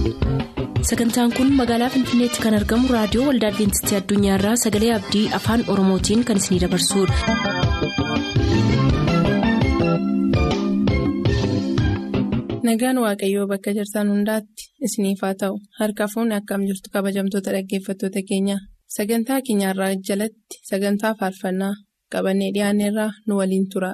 sagantaan kun magaalaa finfinneetti kan argamu raadiyoo waldaa adventistii addunyaarraa sagalee abdii afaan oromootiin kan isinidabarsudha. nagaan waaqayyoo bakka jirtan hundaatti isiniif haa ta'u harka fuunni akkam jirtu kabajamtoota dhaggeeffattoota keenya sagantaa keenyarraa jalatti sagantaa faarfannaa qabannee dhiyaanneerraa nu waliin tura.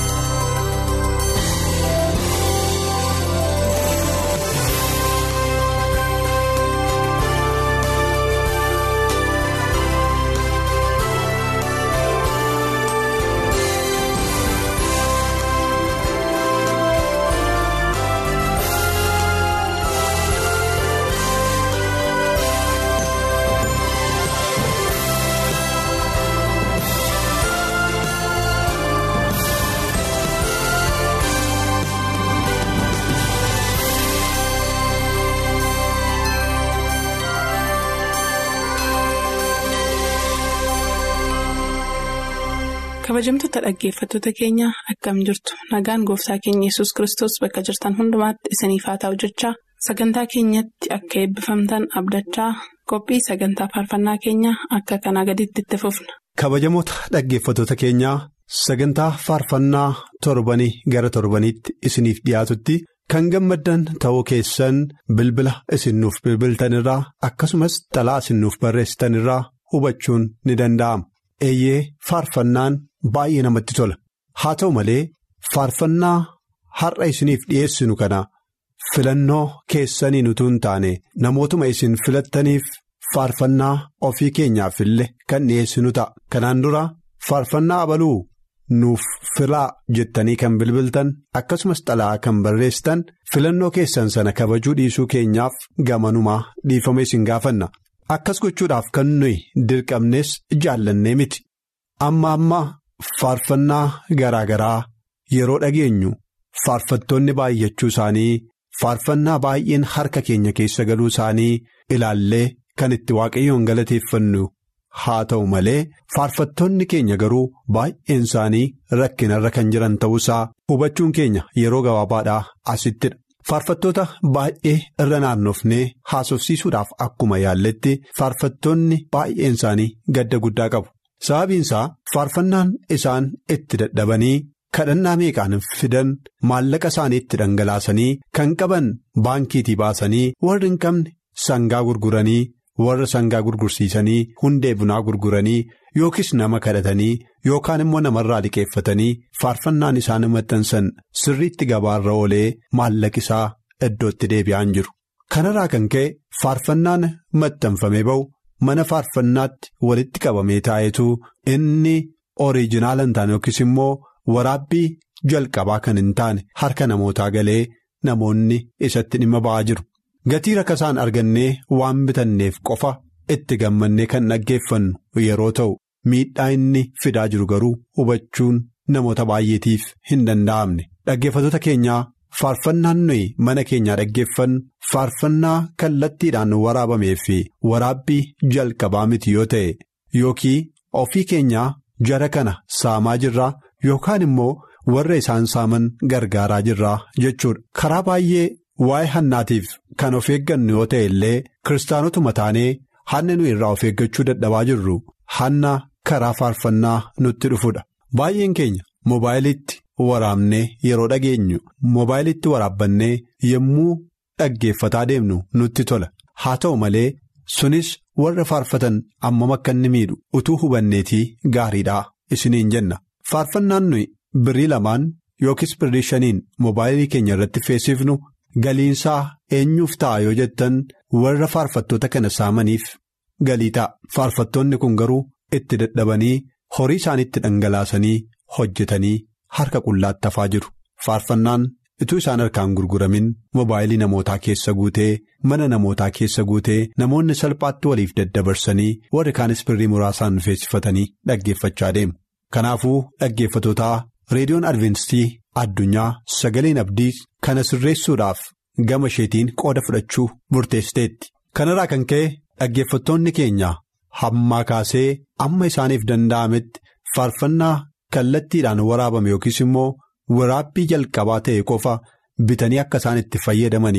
kabajamtoota dhaggeeffattoota keenya akkam jirtu nagaan gooftaa keenya yesus kristos bakka jirtan hundumaatti isiniif haa ta'u jechaa sagantaa keenyatti akka eebbifamtan abdachaa qophii sagantaa faarfannaa keenya akka kanaa gaditti itti fufna. kabajamoota dhaggeeffattoota keenyaa sagantaa faarfannaa torbanii gara torbaniitti isiniif dhiyaatutti kan gammaddan ta'uu keessan bilbila isinnuuf bilbiltanirraa akkasumas xalaa isinnuuf barreessitanirraa hubachuun ni danda'ama. eeyyee faarfannaan baay'ee namatti tola haa ta'u malee faarfannaa har'a isiniif dhiyeessinu kana filannoo keessaniin utuu hin taane namootuma isin filattaniif faarfannaa ofii keenyaaf illee kan dhiyeessinu ta'a kanaan dura faarfannaa abaluu nuuf filaa jettanii kan bilbiltan akkasumas xalaa kan barreessitan filannoo keessan sana kabajuu dhiisuu keenyaaf gamanumaa dhiifama isin gaafanna. Akkas gochuudhaaf kan nuyi dirqamnes jaallannee miti amma amma faarfannaa garaa garaa yeroo dhageenyu faarfattoonni baay'achuu isaanii faarfannaa baay'een harka keenya keessa galuu isaanii ilaallee kan itti waaqayyoon galateeffannu haa ta'u malee faarfattoonni keenya garuu baay'een isaanii rakkinarra kan jiran ta'uusaa hubachuun keenya yeroo gabaabaadhaa asittidha. Faarfattoota baay'ee irra naannofnee haasofsiisuudhaaf akkuma yaalletti faarfattoonni baay'een isaanii gadda guddaa qabu. Sababiin isaa faarfannaan isaan itti dadhabanii kadhannaa meeqaan fidan maallaqa isaanii itti dhangalaasanii kan qaban baankiitii baasanii warri hin qabne sangaa gurguranii warra sangaa gurgursiisanii hundee bunaa gurguranii yookiis nama kadhatanii yookaan immoo namarraa liqeeffatanii faarfannaan isaan maxxansan sirriitti gabaarra oolee maallaqisaa iddootti deebi'aan jiru. Kanarraa kan ka'e faarfannaan maxxanfamee ba'u mana faarfannaatti walitti qabamee taa'etu inni oriijinaala hin taane yookiis immoo waraabbii jalqabaa kan hin taane harka namootaa galee namoonni isatti dhimma ba'aa jiru. Gatii rakasaan argannee waan bitanneef qofa itti gammannee kan dhaggeeffannu yeroo ta'u miidhaa inni fidaa jiru garuu hubachuun namoota baay'eetiif hin danda'amne dhaggeeffattoota keenyaa faarfannaan nuyi mana keenyaa dhaggeeffannu faarfannaa kallattiidhaan waraabamee fi waraabbii jalqabaa miti yoo ta'e yookiin ofii keenyaa jara kana saamaa jirraa yookaan immoo warra isaan saaman gargaaraa jirraa jechuudha karaa baay'ee. Waa'ee hannaatiif kan of eeggannu yoo ta'e illee kiristaanotuma taanee hanna nuyi irraa of eeggachuu dadhabaa jirru hanna karaa faarfannaa nutti dhufudha. Baay'een keenya moobaayiliitti waraabnee yeroo dhageenyu moobaayiliitti waraabbannee yommuu dhaggeeffataa deemnu nutti tola. Haa ta'u malee sunis warra faarfatan ammam akka inni miidhu utuu hubanneetii gaariidhaa isiniin jenna. Faarfannaan nuyi birrii lamaan yookiis birrii shaniin moobaayilii keenya irratti feesifnu. Galiinsaa eenyuuf ta'a yoo jettan warra faarfattoota kana saamaniif galii ta'a. Faarfattoonni kun garuu itti dadhabanii horii isaaniitti dhangalaasanii hojjetanii harka qullaatti hafaa jiru. Faarfannaan ituu isaan harkaan gurguramin moobaayilii namootaa keessa guutee mana namootaa keessa guutee namoonni salphaatti waliif daddabarsanii warri kaanis birrii muraasaan feesifatanii dhaggeeffachaa deemu. Kanaafuu dhaggeeffatootaa reediyoon adventistii addunyaa sagaleen abdii kana sirreessuudhaaf gama isheetiin qooda fudhachuu murteessiteetti. Kanarraa kan ka'e dhaggeeffattoonni keenya hammaa kaasee amma isaaniif danda'ametti faarfannaa kallattiidhaan waraabame yookiis immoo waraabbii jalqabaa ta'e qofa bitanii akka isaan itti fayyadamaniif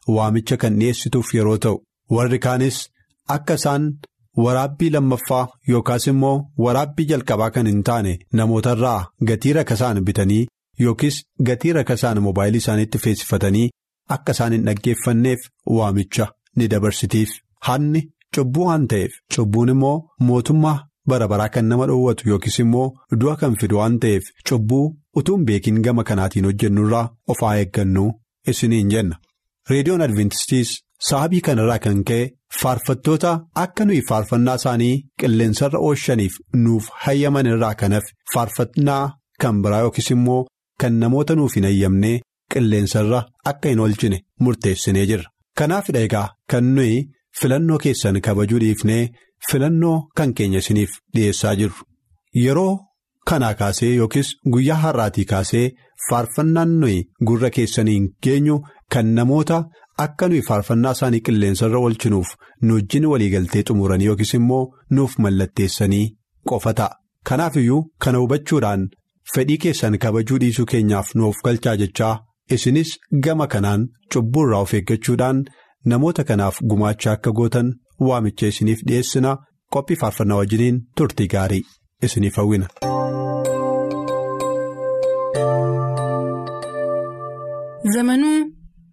waamicha kan dhiyeessituuf yeroo ta'u warri kaanis akka isaan waraabbii lammaffaa yookaas immoo waraabbii jalqabaa kan hin taane namootarraa gatii rakasaan bitanii yookiis gatii rakasaan moobaayilii isaaniitti feesifatanii akka isaan hin dhaggeeffanneef waamicha ni dabarsitiif hanni cubbuu waan ta'eef cubbuun immoo mootummaa bara baraa kan nama dhoowwatu yookiis immoo du'a kan fidu waan ta'eef cubbuu utuu hin beekin gama kanaatiin hojjennurraa of haa eeggannu isiniin jenna reediyoon adventistiis sababii kanarraa kan ka'e faarfattoota akka nuyi faarfannaa isaanii qilleensarra oolchaniif nuuf hayyaman irraa kanaaf faarfannaa kan biraa yookiis immoo kan namoota nuuf hin hayyamne qilleensarra akka hin oolchine murteessinee jirra kanaafidha egaa kan nuyi filannoo keessan kabajuu dhiifnee filannoo kan keenya isiniif dhiyeessaa jirru yeroo kanaa kaasee yookiis guyyaa har'aatii kaasee faarfannaan nuyi gurra keessaniin geenyu kan namoota akka nuyi faarfannaa isaanii qilleensarra oolchinuuf nu wajjin waliigaltee xumuranii yookiis immoo nuuf mallatteessanii qofa ta'a kanaaf iyyuu kana hubachuudhaan fedhii keessan kabajuu dhiisuu keenyaaf nuuf galchaa jechaa isinis gama kanaan cubbuurraa of eeggachuudhaan namoota kanaaf gumaacha akka gootan waamicha isiniif dhiyeessina qophii faarfannaa wajjiniin turtii gaarii isiniif hawwina. zamanuu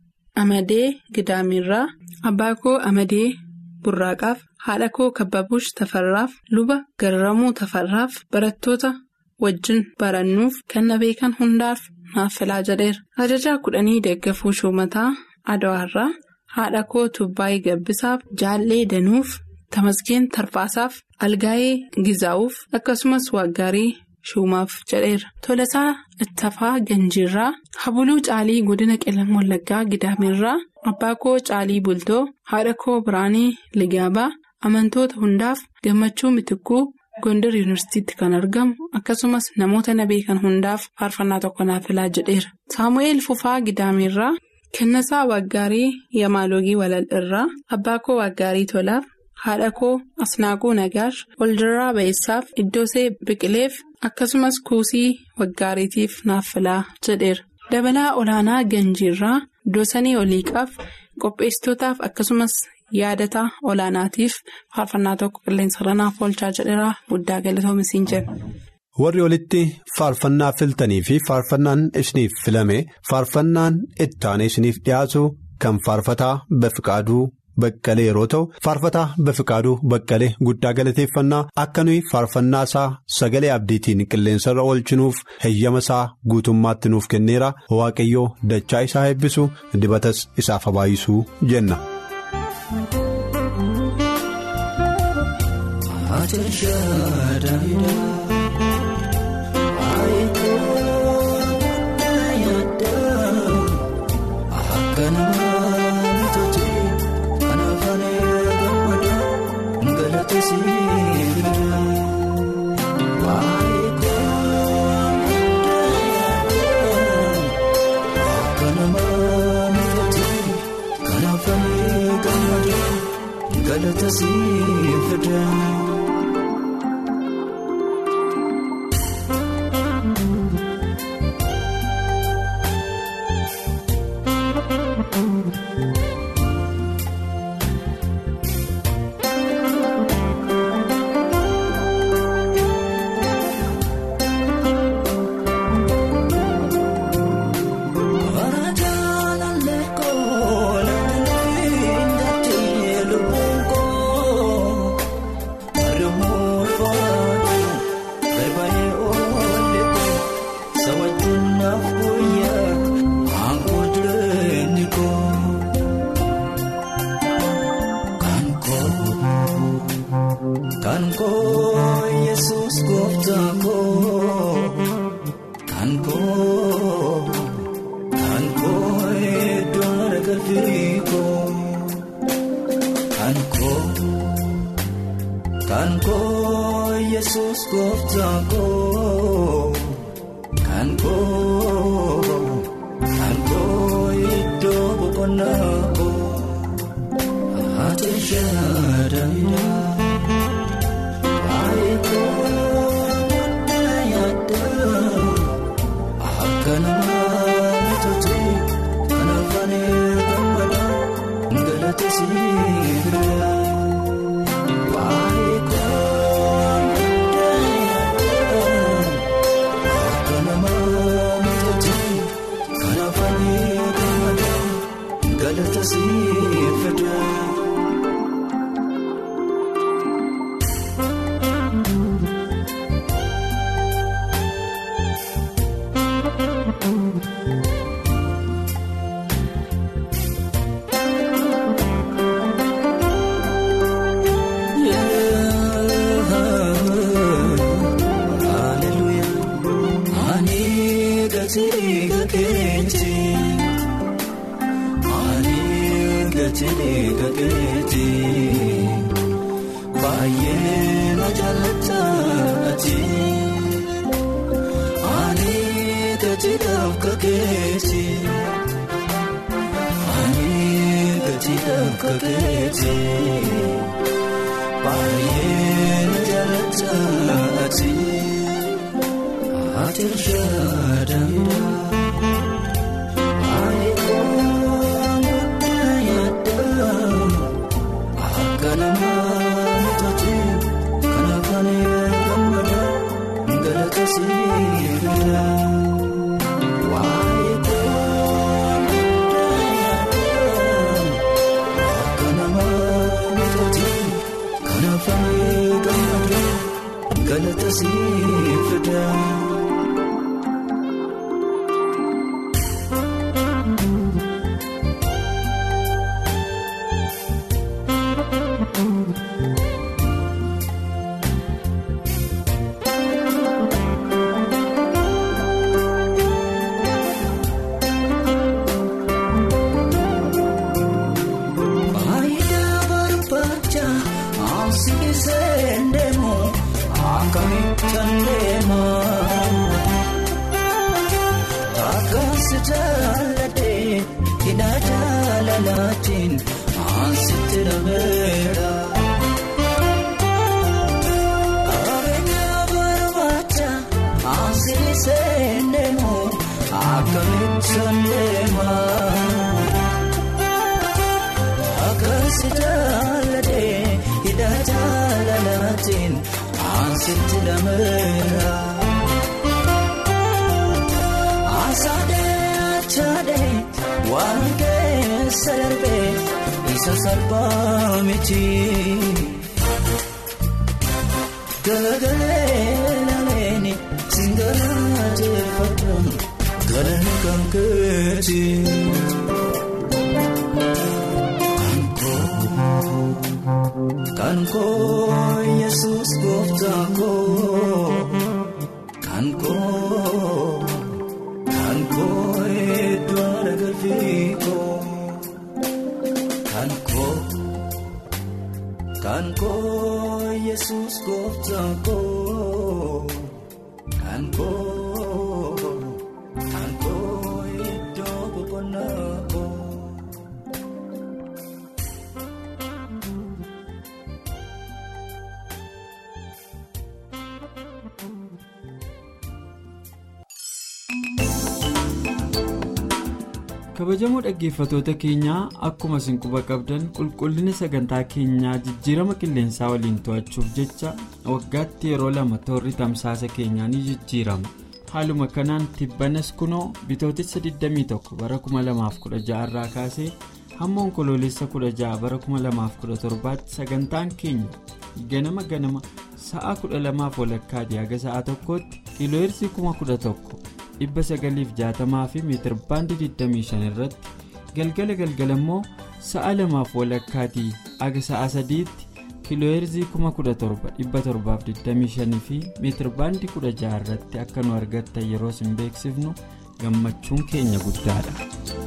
amadee gidaamirraa abbaa koo amadee burraaqaaf haadha koo kabbabuush tafarraaf luba garramuu tafarraaf barattoota wajjin barannuuf kan na beekan hundaaf naaf filaa jedheera ajajaa kudhanii deeggafuu shumataa adawaarraa haadha koo tubbaayii gabbisaaf jaallee danuuf tamasgeen tarfaasaaf algaayee gizaa'uuf akkasumas waaggaarii shumaaf jedheera tolasaa ittafaa ganjiirraa habuluu caalii godina qellam wallaggaa gidaamirraa abbaa koo caalii bultoo haadha koo biraanii ligaabaa amantoota hundaaf gammachuu mitikkuu gondar yuunivarsiitiitti kan argamu akkasumas namoota na beekan hundaaf faarfannaa tokko naaf filaa jedheera saamu'eel fufaa gidaamirraa kennasaa waaggaarii yamaaloogii walal irraa abbaa koo waaggaarii tolaaf haadha koo asnaaquu nagaash waldirraa ba'eessaaf iddoosee biqileef akkasumas kuusii waggaariitiif naaf filaa jedheera dabalaa olaanaa ganjiirraa doosanii oliiqaaf qopheessitootaaf akkasumas yaadataa olaanaatiif faarfannaa tokko qilleensarra naaf oolchaa jedheera guddaa galatoomisiin jedhu. warri olitti faarfannaa filtanii fi faarfannaan isiniif filame faarfannaan ittaanee isiniif dhiyaatu kan faarfataa bafiqaaduu baqqalee yeroo ta'u faarfataa bafiqaaduu baqqalee guddaa galateeffannaa akka nuyi faarfannaa isaa sagalee abdiitiin qilleensarra oolchinuuf heyyama isaa guutummaatti nuuf kenneera waaqayyoo dachaa isaa eebbisu dibatas isaaf habaayisuu jenna. Kan nama tolchee kan afaan eegamu. galata siifidha waa'ee koon akka nama miidhagee kan afaan gammada galata siifidha. Baay'ee na jaallatatti ani gajiidhaaf kakeeti ani gajiidhaaf kakeeti baay'ee na jaallatatti ati irraa Galata siifidha. Faayidaa barbaacha ansiisee ndeemu akkamittan deema. Akkaasi jaalladhee hidha jaalalaatiin ansitti dhabeera. Qabeenya barbaacha ansiisee ndeemu akkamittan deema. Akkaasi jaalladhee hidha jaalalaatiin ansitti dhameera. Asaadee achaadee waan keessa darbee isa salphaa miti. Galagalee laleeni singalaa jeeffadhu galanni kan keeti. Kan koo Yesuus gooftaa koo kan koo kan koo iddoo galfii koo kan koo kan koo Yesuus gooftaa koo kan koo kan koo iddoo boqonnaa koo. kabajamoo dhaggeeffatoota keenyaa akkuma isin quba qabdan qulqullina sagantaa keenyaa jijjiirama qilleensaa waliin to'achuuf jecha waggaatti yeroo lama toorri tamsaasa keenyaa ni jijjiirama haaluma kanaan tibbanas kunoo bitootessa 21 bara 2016 irraa kaasee hamma onkoloolessa 16 bara 2017 sagantaan keenya ganama ganama sa'a 12 walakkaati haga sa'a tokkotti kiilooyirsii 11,000 960 fi meetir baandii 25 irratti galgala galgala immoo sa'a lamaaf walakkaatii haga sa'a sadiitti kiilooyirzii 17,725 fi meetir baandii 16 irratti akka nu argattan yeroo isin beeksifnu gammachuun keenya guddaadha.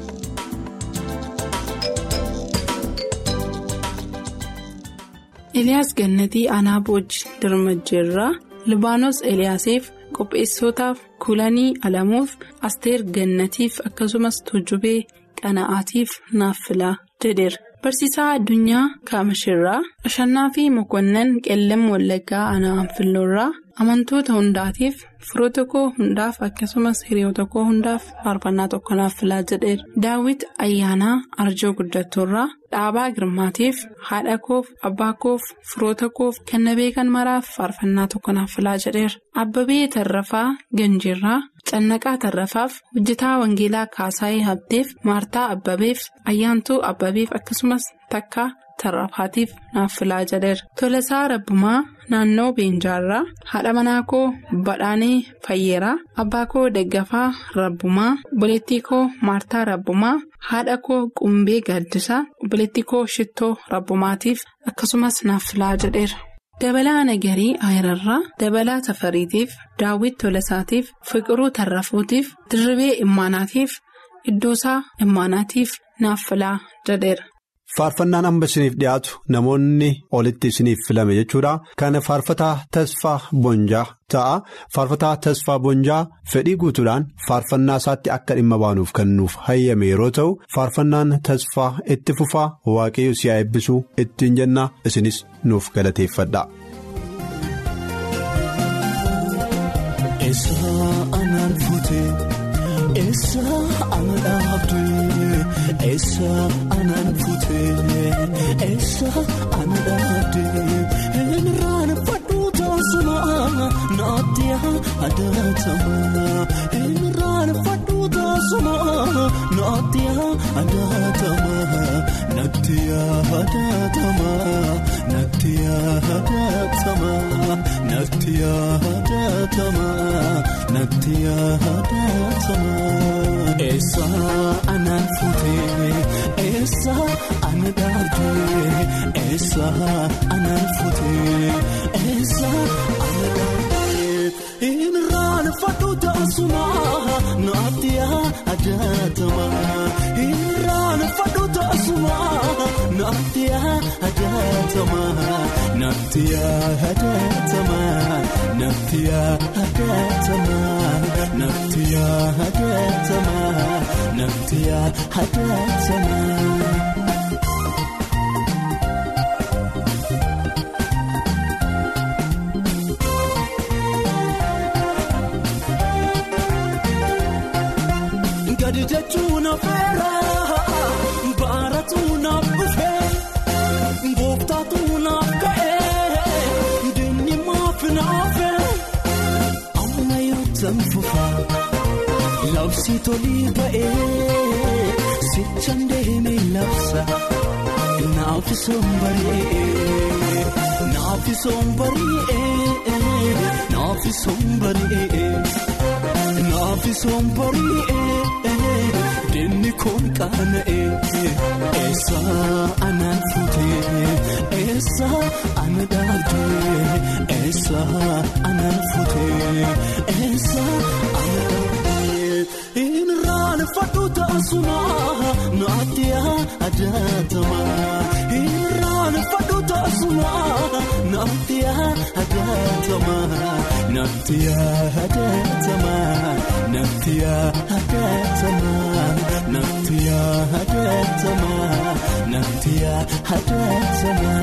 Eliyaas Gannatii Aanaa Boojii Dirmajjeerraa Libaanos Eliyaasiif qopheessootaaf Kulanii Alamuuf Asteer Gannatiif akkasumas Tuujubee Qana'aatiif naaf filaa jedheera. Barsiisaa addunyaa Kaamashirraa Ashannaa fi Mokonnan Qellem Wallaggaa Aanaa Anfilloorraa amantoota hundaatiif firoota koo hundaaf akkasumas hiriyoota koo hundaaf faarfannaa tokko naaf filaa jedheera daawit ayyaanaa arjoo guddattuurraa dhaabaa girmaatiif haadha koof abbaa koof firoota koof kenna beekan maraaf faarfannaa tokko naaf filaa jedheera abbabee tarrafaa ganjiirraa cannaqaa tarrafaaf hojjetaa wangeelaa kaasaayee habteef maartaa abbabeef ayyaantuu abbabeef akkasumas takkaa. tarrafaatiif naaf filaa jedheera tolasaa rabbumaa naannoo beenjaarraa haadha manaa koo badhaanee fayyeeraa abbaa koo daggafaa rabbumaa obboleettii koo maartaa rabbumaa haadha koo qumbee gaaddisaa obboleettii koo shittoo rabbumaatiif akkasumas naaf filaa jedheera. dabalaa nagarii ayirarraa dabalaa tafariitiif daawwit tolasaatiif fiqiruu tarrafuutiif dirribee immaanaatiif iddoosaa immaanaatiif naaf filaa jedheera. Faarfannaan amma isiniif dhiyaatu namoonni olitti isiniif filame jechuudha. Kana faarfataa tasfaa bonjaa ta'a. Faarfataa tasfaa bonjaa fedhii guutuudhaan faarfannaa isaatti akka dhimma baanuuf kan nuuf hayyame yeroo ta'u faarfannaan tasfaa itti fufaa waaqayyo si haa eebbisuu ittiin jenna isinis nuuf galateeffadha. Eessa ana dhaabdee eessa anaan fuutee eessa ana dhaabdee irraan fadhuu taasuma naatti adaatama irraan fadhuu taasuma naatti adaatama naatti adaatama naatti adaatama naatti adaatama naatti adaatama. Eessa anaan fuutee eessa ana dhaabdee eessa anaan fuutee eessa ana dhaabdee irraan fadhu taasuma naatti adaatama irraan fadhu taasuma naatti adaatama naatti adaatama naatti adaatama naatti adaatama naatti adaatama. Gadi jechuun afeera baaratu naaf dhufee gooftaatu naaf ka'ee diinni maaf naafee amma yoo tanfufa labsi tolii ba'ee sichaan deemee labsa naaf sombaree naaf sombaree naaf sombaree. Naafi sombari'ee dinni kun qaana'ee eessa anaan fuutee eessa ana dhaabdee eessa anaan fuutee eessa ana dhaabdee irraan fadhu taasuma naatti adaatama irraan fadhu taasuma naatti adaatama naatti adaatama naatti adaatama naatti adaatama naatti adaatama.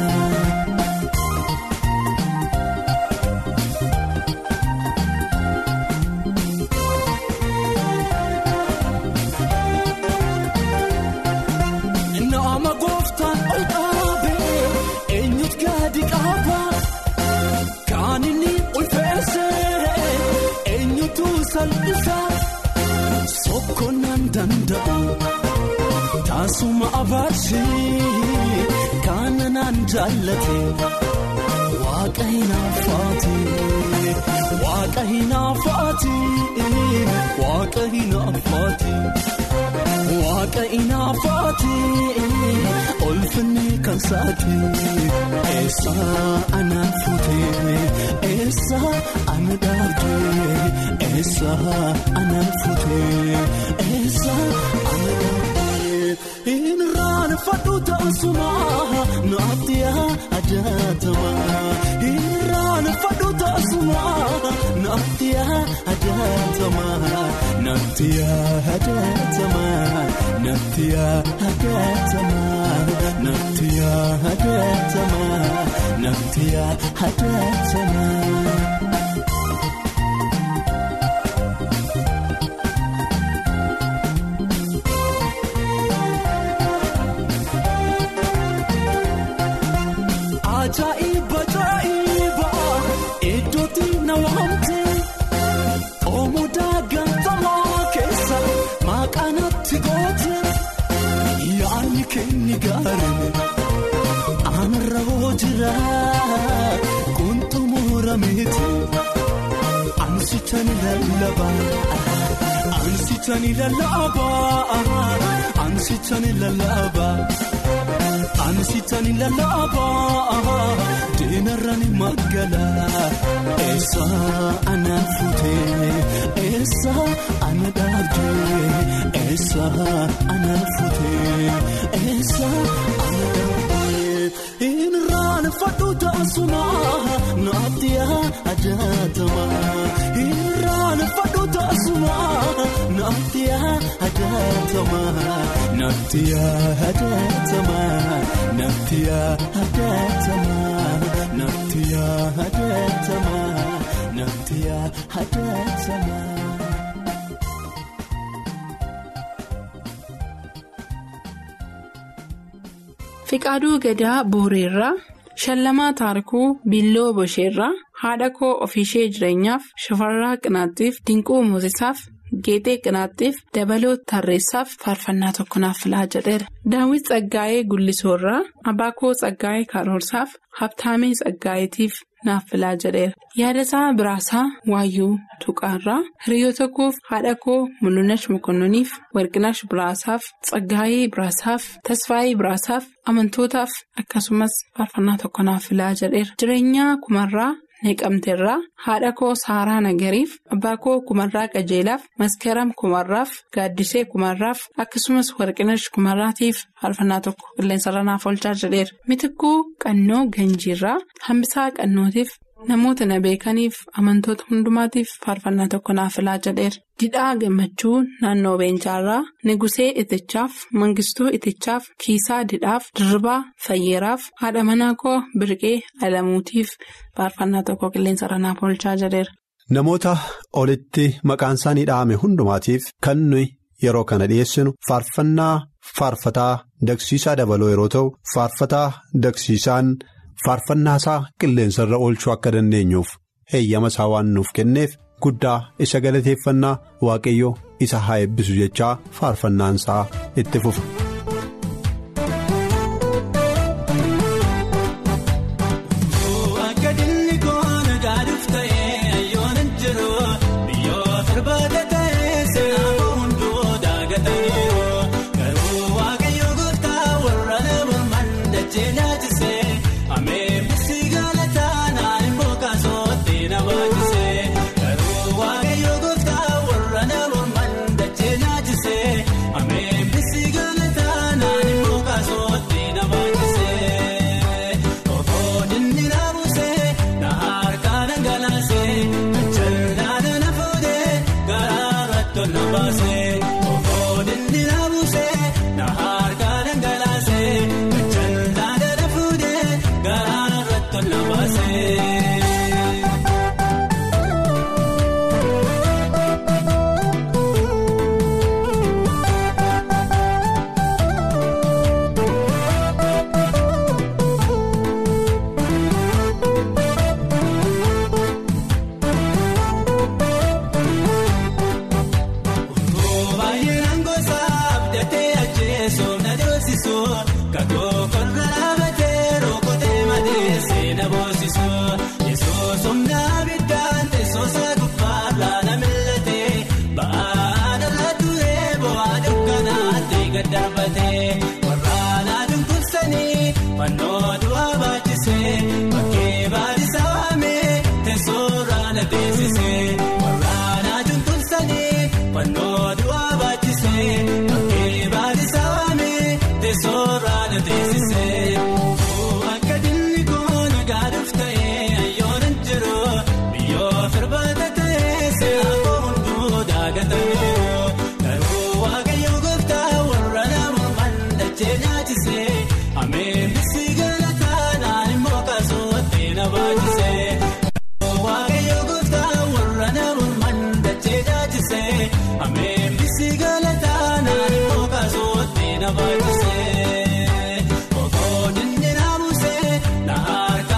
Nama gooftaan ol dhaabee eenyutu gadi qaaba kan inni ulfeessee eenyutu salphisa sokkonnaan danda'u taasuma abaarsi kana naan jaallate waaqa hinaafaati waaqa hinaafaati waaqa hinaafaati. Waaqa inaafaati olfinni kan saati eessa anaan fuutee eessa ana dhaabdee eessa anaan fuutee eessa ana dhaabdee irraan fadhu taasuma naatti adaatama irraan fadhu taasuma naatti adaatama naatti adaatama. Natti adaatama natti adaatama natti adaatama. ajaa'iba ajaa'iba iddootti na waamte oomudaa gantamaa keessa maqaanatti goote yaadni kenni gaarame aanarra hoo jira kuntumura miti ansichani lallabaa ansichani lallabaa ansichani lallabaa. Ansichani lallabaa diinarraan magaalaa eessa ana fuutee eessa ana dhaabdee eessa ana fuutee eessa ana dhaabdee irraan fadhu taasuma naatti ajaatama irraan fadhu taasuma naatti ajaatama naatti ajaatama. Nafti yaadatamaa nafti yaadatamaa nafti yaadatamaa. Fiqaaduu Gadaa Booreerraa Shallamaa Taarikuu Billoo Bosheerraa haadha koo ofiishee jireenyaaf shafarraa qinaattiif dinquu muuzisaaf geexee qinaattiif dabaloo tarreessaaf faarfannaa tokko naaf filaa jedheera. Daawwit Tsaggaayee Gullisoorraa abbaa koo Tsaggaayee Karoorsaaf Habtaamee Tsaggaayeetiif naaf filaa jedheera. Yaadasaa Biraasaa Waayyuu Tuqaarraa hiriyoota koof haadha koo Mulunash Mokonnoniif Warqinash Biraasaaf Tsaggaayee Biraasaaf Tasfaayee Biraasaaf amantootaaf akkasumas faarfannaa tokko naaf filaa jedheera. Jireenyaa kumarraa. Neeqamteerraa haadha koo Saaraa Nagariif abbaa koo Kumarraa Qajeelaaf Maskaram Kumarraaf Gaaddisee Kumarraaf akkasumas Warqinash Kumarraatiif faarfannaa tokko qilleensarra naaf oolchaa jedheera. Mitikkuu Qannoo Ganjiirraa hambisaa Qannootiif namoota na beekaniif amantoota hundumaatiif faarfannaa tokko naaf filaa jedheera. Didhaa Gammachuu naannoo Beencaarraa Negusee Itichaaf Mangistuu Itichaaf Kiisaa Didhaaf Dirribaa Fayyeeraaf haadha manaa koo Birqee Alamuutiif faarfannaa tokko qilleensarra naaf oolchaa jedheera. Namoota olitti maqaan isaanii dhahame hundumaatiif kan nuyi yeroo kana dhiyeessinu faarfannaa faarfataa dagsiisaa dabaloo yeroo ta'u faarfataa dagsiisaan faarfannaa isaa qilleensarra oolchuu akka dandeenyuuf heeyyama isaa waan nuuf kenneef guddaa isa galateeffannaa waaqayyo isa haa eebbisu jechaa faarfannaan isaa itti fufa. Okoodinni naamuse na harka.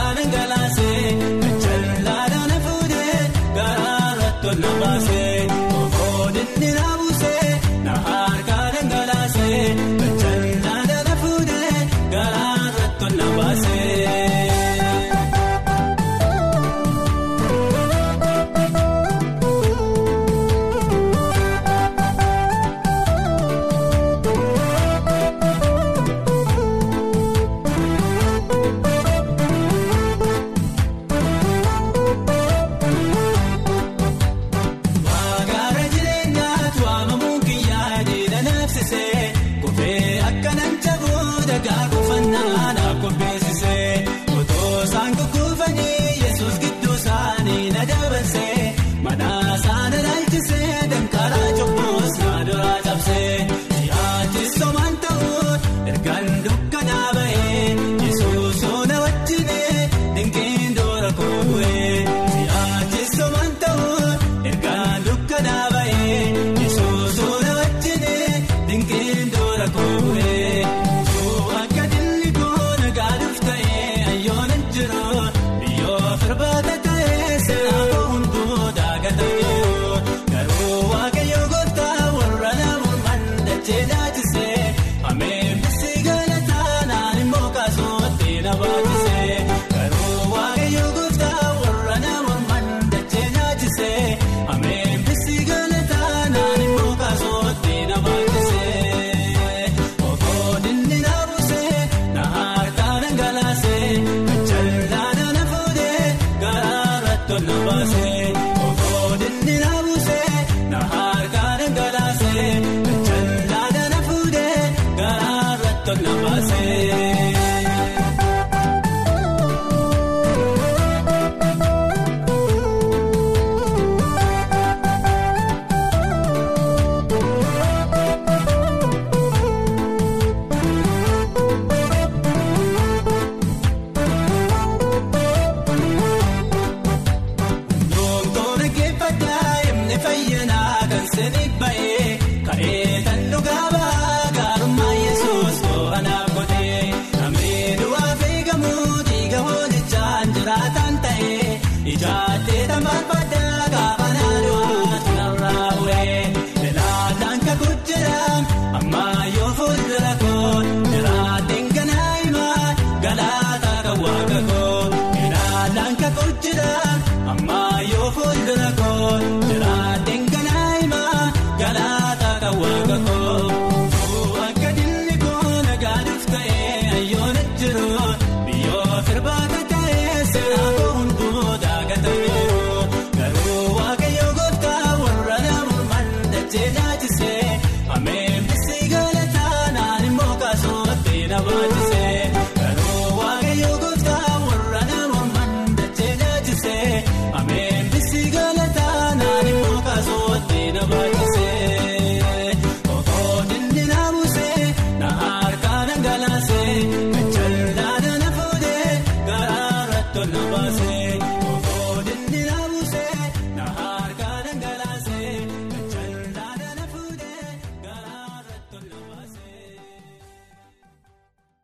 Jaatee tambaafadhaa gaafa naannoo tunarraa bu'ee Lelaataan kakuu jiraan ammaa yoo fuuldura koo jiraatiin ganaa himaa galaataa kan waaqa.